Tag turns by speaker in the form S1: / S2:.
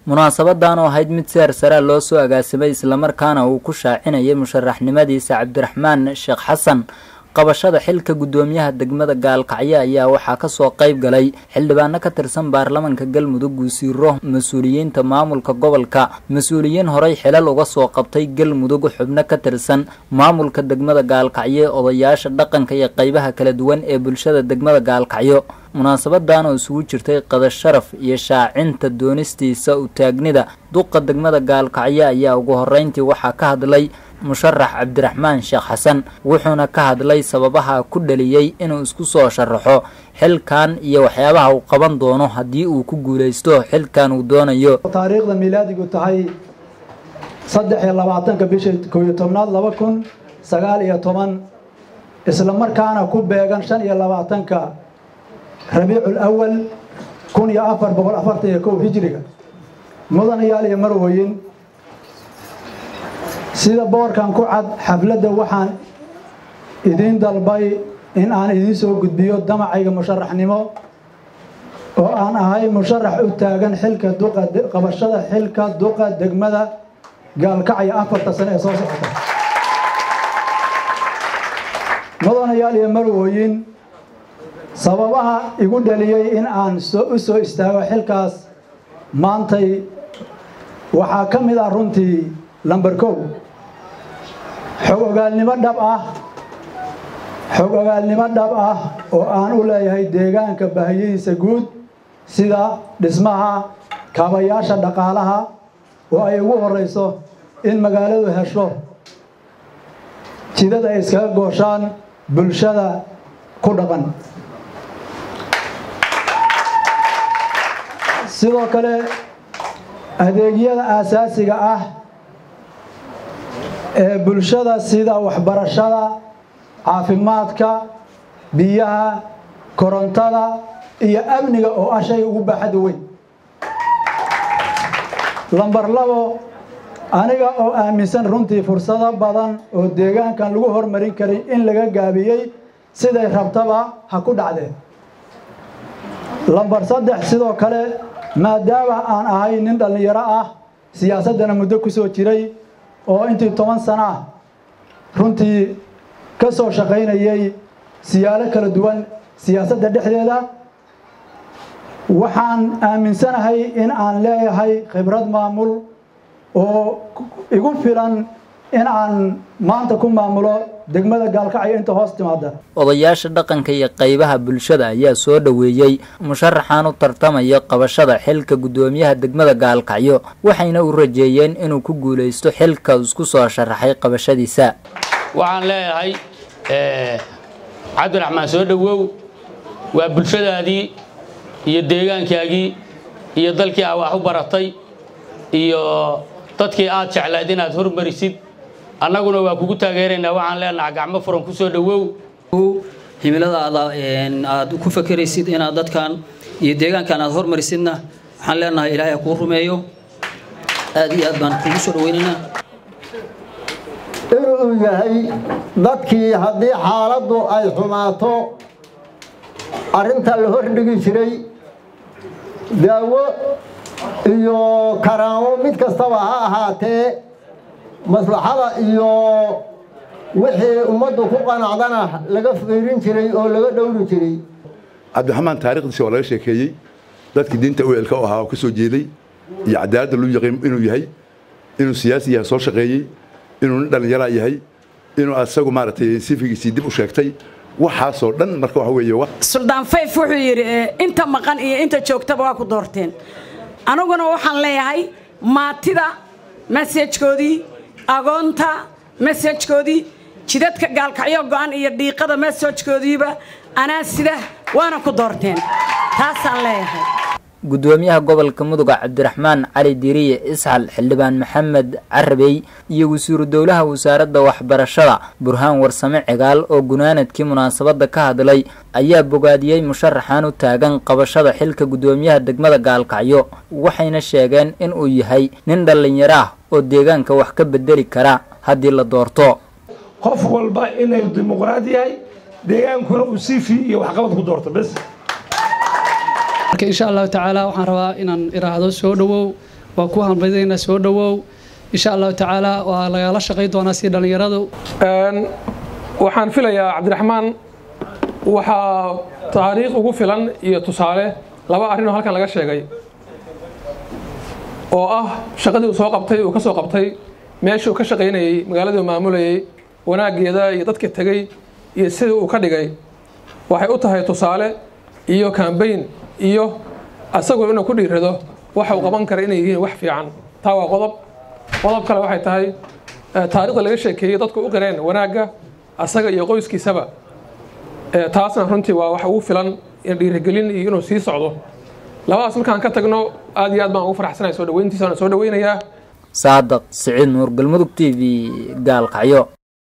S1: munaasabadan oo ahayd mid seer sarea loo soo agaasimay islamarkaana uu ku shaacinayay musharaxnimadiisa cabdiraxmaan sheekh xasan qabashada xilka guddoomiyaha degmada gaalkacyo ayaa waxaa kasoo qayb galay xildhibaano ka tirsan baarlamanka galmudug guusiiro mas-uuliyiinta maamulka gobolka mas-uuliyiin horey xilal uga soo qabtay galmudug xubno ka tirsan maamulka degmada gaalkacyo odayaasha dhaqanka iyo qeybaha kala duwan ee bulshada degmada gaalkacyo munaasabadan oo isugu jirtay qada sharaf iyo shaacinta doonistiisa u taagnida duqa degmada gaalkacyo ayaa ugu horeyntii waxaa ka hadlay musharax cabdiraxmaan sheekh xasan wuxuuna ka hadlay sababaha ku dhaliyey inuu isku soo sharaxo xilkan iyo waxyaabaha uu qaban doono haddii uu ku guulaysto xilkan uu doonayo
S2: taariikhda miilaadigu tahay saddex iyo labaatanka bisha koo iyo tobnaad laba kun sagaal iyo toban isla markaana ku beegan shan iyo labaatanka rabiicul awal kun iyo afar boqol afartan iyo kow hijriga mudanayaal iyo marwoyin sida boorkan ku cad xafladda waxaan idiin dalbay in aan idiin soo gudbiyo damacayga musharaxnimo oo aan ahay musharax u taagan xilka duqa qabashada xilka duqa degmada gaalkacyo afarta sane ee soo socota mudanayaal iyo marwooyin sababaha igu dhaliyey in aan u soo istaago xilkaas maantay waxaa ka mid ah runtii lamber kow xog ogaalnimo dhab ah xog ogaalnimo dhab ah oo aan u leeyahay deegaanka baahiyadiisa guud sida dhismaha kaabayaasha dhaqaalaha oo ay ugu horeyso in magaaladu hesho jidad ay iskaga gooshaan bulshada ku dhaqan sidoo kale adeegyada aasaasiga ah ee bulshada sida waxbarashada caafimaadka biyaha korontada iyo amniga oo ah shay ugu baaxadda weyn lambar labo aniga oo aaminsan runtii fursado badan oo deegaankan lagu hormarin karay in laga gaabiyey siday rabtaba ha ku dhacdeen lambar saddex sidoo kale maadaama aan ahay nin dhallinyaro ah siyaasaddana muddo ku soo jiray oo intii toban sano ah runtii ka soo shaqaynayay siyaalo kala duwan siyaasadda dhexdeeda waxaan aaminsanahay in aan leeyahay khibrad maamul oo igu filan in aan maanta ku maamulo degmada gaalkacyo inta hoos timaada
S1: odayaasha dhaqanka iyo qeybaha bulshada ayaa soo dhoweeyey musharaxan u tartamaya qabashada xilka guddoomiyaha degmada gaalkacyo waxayna u rajeeyeen inuu ku guulaysto xilka isku soo sharaxay qabashadiisa
S3: waxaan leeyahay cabdiraxmaan soo dhowow waa bulshadaadii iyo deegaankaagii iyo dalkii aa wax u baratay iyo dadkii aad jeclayd inaad hormarisid annaguna waa kugu taageeraynaa waxaan leenaha gacmo furan ku soo dhowow
S4: himiladaada aad ku fakeraysid inaad dadkan iyo deegaankan aad hormarisidna waxaan leenahay ilaahay ha kuu rumeeyo aad iyo aad baan kugu soo dhaweynaynaa
S5: inuu yahay dadkii haddii xaaladdu ay xumaato arrinta la hordhigi jiray daawo iyo karaamo mid kastaba ha ahaatee maslaxada iyo wixii ummaddu ku qanacdana laga fiirin jiray oo laga dhowri jiray
S6: cabdiraxmaan taarikhdiisi waa laga sheekeeyey dadkii diinta uelka u ahaa oo ka soo jeeday iyo cadaaladda luu yaqiin inuu yahay inuu siyaasi yahay soo shaqeeyey inuu nin dhallinyaraa yahay inuu asagu maaragtay sifigiisii dib u sheegtay waxaasoo dhan marka waxa weeye
S7: suldaan fayf wuxuu yidhi inta maqan iyo inta joogtaba waa ku doorteen aniguna waxaan leeyahay maatida masajkoodii agoonta masajkoodii jidadka gaalkacyo go'an iyo dhiiqada masajkoodiiba anaa sida waana ku doorteen taasaan leeyahay
S1: guddoomiyaha gobolka muduga cabdiraxmaan cali diriye isxal xildhibaan maxamed carabey iyo wasiiru dowlaha wasaaradda waxbarashada burhaan warsame cigaal oo gunaanadkii munaasabadda ka hadlay ayaa bogaadiyey musharaxan u taagan qabashada xilka guddoomiyaha degmada gaalkacyo waxayna sheegeen in uu yahay nin dhallinyaro ah oo deegaanka wax ka bedeli kara haddii la doorto
S8: qof walba inay dimuqraad yahay deegaankuna uu sifi iyo waxqabad ku doorto bes
S9: marka insha allahu tacaala waxaan rabaa inaan iraahdo soo dhowow waa ku hanbadaynaa soo dhowow insha allahu tacaala waa lagala shaqay doonaa si dhallinyaradu
S10: waxaan filayaa cabdiraxmaan waxaa taariikh ugu filan iyo tusaale laba arrinoo halkan laga sheegay oo ah shaqadii uu soo qabtay uu ka soo qabtay meeshii uu ka shaqaynayey magaaladii uu maamulayey wanaaggeeda iyo dadka tegey iyo sidii uu ka dhigay waxay u tahay tusaale iyo kambayn iyo asagoo inuu ku dhiirado waxa uu qaban kara inay yihiin wax fiican taa waa qodob qodob kale waxay tahay taariikhda laga sheekeeyey dadku u qireen wanaagga asaga iyo qoyskiisaba taasna runtii waa wax ugu filan dhiirigelin iyo inuu sii socdo labadaas markaan ka tagno aad iyo aad baan ugu faraxsanahay soo dhaweyntiisa waan soo dhaweynayaa
S1: saadaq siciid nuur galmudug t v gaalkacyo